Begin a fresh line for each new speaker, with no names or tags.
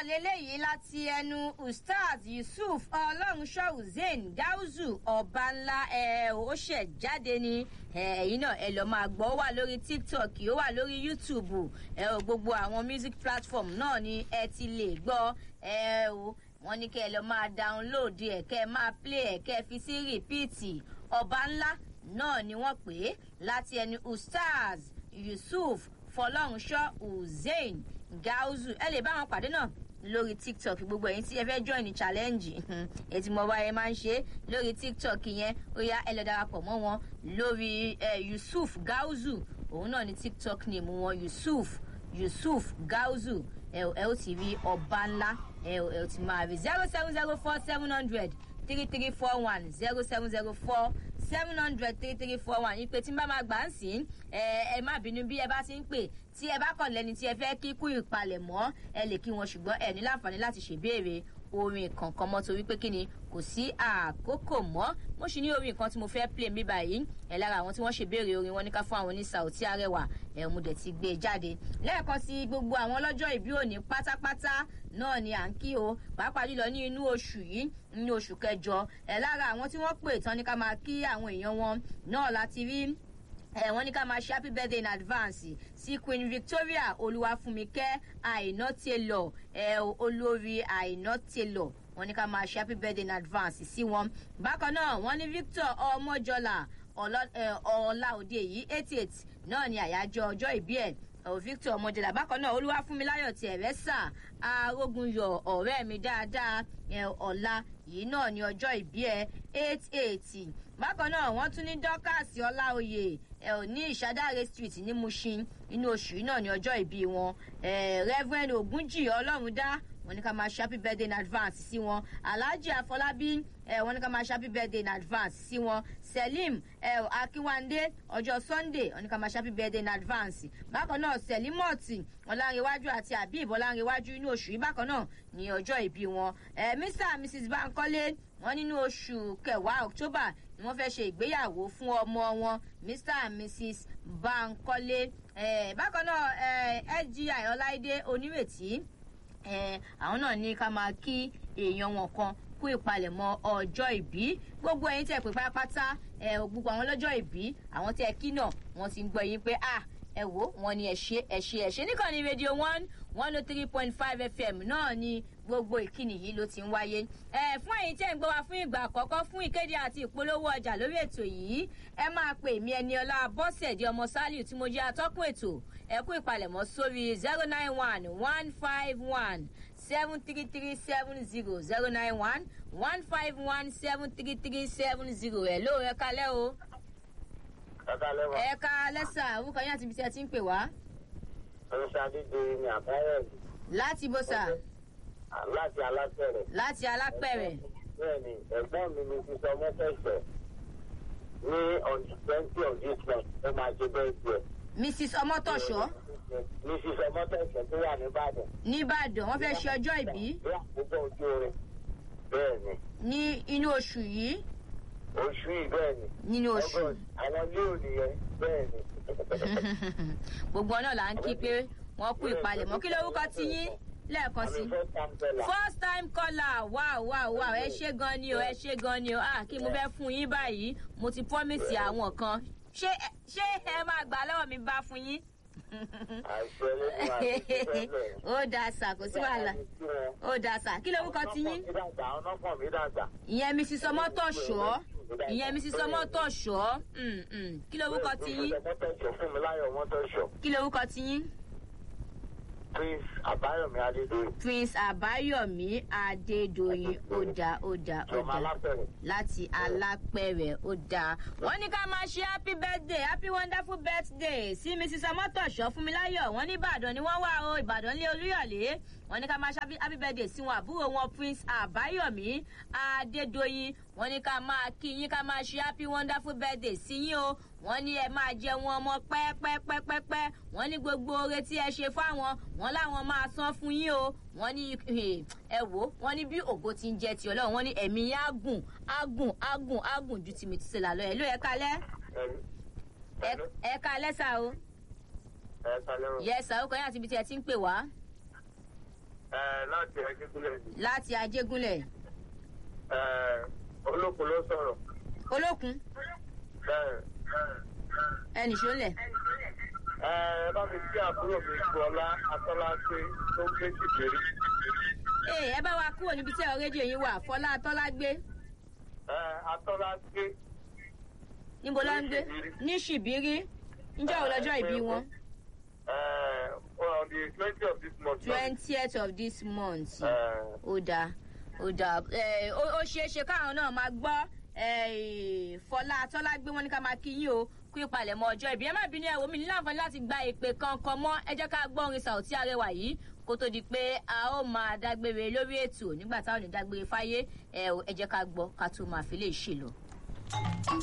leléyìí láti ẹnu ustaz yusuf ọlọ́runṣọ́ hussein gauzu ọba ńlá ẹ ó ṣẹ̀ jáde ní ẹ̀yìn náà ẹ lọ́ọ́ máa gbọ́ ó wà lórí tiktok ó wà lórí youtube ẹ ò gbogbo àwọn music platform náà ni ẹ ti lè gbọ́ ẹ ò wọ́n ní kẹ́ ẹ lọ́ọ́ máa download ẹ̀ kẹ́ ẹ máa play ẹ̀ kẹ́ ẹ fi sí rìpíìtì ọba ńlá náà ni wọ́n pè é láti ẹnu ustaz yusuf fọlọ́runṣọ́ hussein gauzu ẹ lè bá wọn pàdé náà lórí tiktok gbogbo ẹyin tí ẹ fẹ́ join ní challenge ètí mo bá ẹ máa ń ṣe lórí tiktok yẹn ó yá ẹ lọ darapọ̀ mọ́ wọn lórí yusuf gauzu òun náà ní tiktok name wọn yusuf yusuf gauzu ẹ ó ti rí ọba ńlá ẹ ó ti máa rí zero seven zero four seven hundred three three four one zero seven zero four seven hundred three three four one ìpè tí n bá máa gbà ń sìn ẹ ẹ má bínú bí ẹ bá ti ń pè tí ẹ bá kàn lẹni tí ẹ fẹ́ kíkú ìpalẹ̀mọ́ ẹ lè kí wọn ṣùgbọ́n ẹ ní láǹfààní láti ṣèbéèrè orin kankan mọ́ torí pé kí ni kò sí àkókò mọ́ mo sì ní orin kan tí mo fẹ́ play mi báyìí ẹ lára àwọn tí wọ́n ṣèbéèrè orin wọn ní ká fún àwọn ní sàùtí arẹwà ẹ mo dẹ̀ ti gbé e jáde lẹ́ẹ̀kan sí gbogbo àwọn ọlọ́jọ́ ìbí òní pátápátá náà ni à ń kí o pàápàá jùlọ ní inú oṣù yìí ní oṣù kẹjọ ẹ lára àwọn tí wọ́n pè tán ní ká máa kí àwọn èèyàn wọn náà láti rí ẹ wọn ní ká máa ṣe happy birthday in advance sí queen victoria olúwàfúnmikẹ àìná taylor ẹ olórí àìná taylor wọn ní ká máa ṣe happy birthday in advance sí wọn bákan náà wọn ní victor ọmọjọlá ọlá òde yìí eighty eight náà ni àyájọ ọjọ ìbí ẹ victor ọmọjọlá bákan náà olúwàfúnmiláyọ ti ẹrẹsà arógunyọ ọrẹ mi dáadáa ọlá yìí náà ní ọjọ́ ìbí ẹ eight eighty bákan náà wọ́n tún ní dọ́kàsì ọláòyè ẹ ò ní ìṣàdáre street ní mushin inú oṣù yìí náà ní ọjọ́ ìbí wọn reverend ogunjì ọlọ́rundá wọn ní ká máa ṣe happy birthday in advance sí wọn alhaji afọlábí ẹ wọn ní ká máa ṣe happy birthday in advance sí wọn selim ẹ akínwándé ọjọ́ sunday wọn ní ká máa ṣe happy birthday in advance bákan náà selimoti ọlárẹwájú àti abib ọlárẹwájú inú oṣù yìí bákan náà ní ọjọ́ ìbí wọn ẹ mr and mrs bankole wọn nínú oṣù kẹwàá october ni wọn fẹ́ ṣe ìgbéyàwó fún ọmọ wọn mr and mrs bankole ẹ bákan náà sgi ọláìdé onírètí àwọn náà ní ká máa kí èèyàn wọn kan kú ìpalẹ̀mọ́ ọjọ́ ìbí gbogbo ẹyin tẹ̀ pé pátápátá gbogbo àwọn ọlọ́jọ́ ìbí àwọn tẹ̀ kí náà wọ́n ti ń gbọ́ yín pé ah ẹ wo wọn ni ẹ ṣe ẹ ṣe ẹ ṣe níkànnì rédíò one one oh three point five fm náà ni gbogbo ìkíni yìí ló ti ń wáyé ẹ fún ẹyin tí ẹ ń gbọ́ wa fún ìgbà àkọ́kọ́ fún ìkéde àti ìpolówó ọjà lórí ètò yìí ẹ máa pè mí ẹni ọlá bọ́sẹ̀dì ọmọ sálíù tí mo jẹ́ atọ́kùn ètò ẹ kú ìpalẹ̀mọ́ sórí zero nine one one five one seven three three seven zero zero nine one one five one seven three three seven zero ẹ lóò ẹ kalẹ́ o ẹ ká lẹ́sà orúkọ yín àti ibi tí ẹ ti ń pè wá.
oníṣàdédé ni àbáyọ.
láti bó sà.
láti alápẹ̀rẹ̀.
láti alápẹ̀rẹ̀.
bẹ́ẹ̀ni ẹ̀gbọ́n mi ni sísọ mọ́fẹ́sẹ̀ ní on the twenty of this month ó máa ṣe bẹ́ẹ̀ tiẹ̀.
mrs ọmọtọ̀ṣọ́.
mrs ọmọtọ̀ṣọ́ tó wà nìbàdàn.
nìbàdàn wọ́n fẹ́ ṣe ọjọ́ ìbí.
ní àkókò ojú orin bẹ́ẹ̀ni.
ní inú oṣù yìí.
oṣù yìí bẹ́ẹ̀ni.
nínú oṣù.
àwọn yóò nìyẹn bẹ́ẹ̀ni.
gbogbo náà là ń kí pé wọ́n kú ìpalẹ̀mọ́ kí lórúkọ ti yín lẹ́ẹ̀kan sí. first time caller wow wow wow ẹ ṣe gan ni o ẹ ṣe gan ni o ah kí mo fẹ́ fún yín báyìí mo ti promise àwọn kan ṣé ṣé ẹ máa gbà lọ́wọ́ mi bá fún yín. ó da sà kò sí wàhálà ó da sà kí lórúkọ ti yín. ìyẹn mi sísọ mọ́tò ṣọ́ ìyẹn mi sísọ mọ́tò ṣọ́ kí lórúkọ ti yín. kí lórúkọ ti yín
prince àbáyọmí adédọyìn.
prince àbáyọmí adédọyìn ó dáa ó dáa ó dáa láti alápẹ̀rẹ̀ ó dáa. wọ́n ní ká máa ṣe happy birthday happy wonderful birthday sí mrs ọmọtọ̀ṣọ́ fúnmiláyọ̀ wọ́n ní ìbàdàn ni wọ́n wà ó ìbàdàn lé olúyọ̀lé wọ́n ní ká máa ṣe happy birthday sí wọn àbúrò wọn prince àbáyọmí adédọyìn wọ́n ní ká máa kí yín ká máa ṣe happy wonderful birthday sí yín o wọ́n ní ẹ máa jẹ wọn ọmọ pẹ́ẹ́pẹ́ẹ́pẹ́pẹ́ wọ́n ní gbogbo oore tí ẹ ṣe fáwọn wọ́n láwọn máa san fún yín o wọ́n ní ẹ wò wọ́n ní bí ògo ti ń jẹ ti ọlọ́run wọ́n ní ẹ̀mí yín á gùn á gùn á gùn á gùn ju tìmí tìṣe là lọ ẹ̀ ló ẹ kalẹ́ ẹ kalẹ́ sà o yẹ sà ó kọ́ yín àti ibi tí ẹ ti ń pè wá.
ẹ láti ẹgbẹ́gbẹ́lẹ̀ ni
láti ajégúnlẹ̀
ẹ olókun ló sọ̀rọ̀
olókun
bẹ́ẹ̀
ẹnì ṣọlẹ̀
ẹ bá mi kí àbúrò mi gbọ́lá atọ́láṣe tó ń gbé síbèrè
ee ẹ bá wa kúrò níbi tí ẹ̀rọ rédíò yín wà fọlá tọ́lá gbé
ẹ atọ́láṣe
níbo ló ń gbé ní ṣìbírí ǹjẹ́ òun lọ́jọ́ ìbí wọn
ẹ on the twenty of this month.
twentieth of this month
ẹ
ó dáa ó dáa ẹ ó ó ṣeé ṣe káwọn náà máa gbọ́ ẹ, fọlá tọ́lá gbé wọn ní ká máa kí yín o kú ìpalẹ̀mọ́ ọjọ́ ìbí ẹ má bínú ẹ̀wọ̀ mi ní láǹfààní láti gba ìpè kankan mọ́ ẹ jẹ́ ká gbọ́ orin sàùtí arẹwà yìí kó tó di pé a ó máa dágbére lórí ètò nígbà táwọn ò ní dágbére fáyé ẹ ò, ẹ jẹ́ ká gbọ́ ká tó máa fi lè ṣe lọ.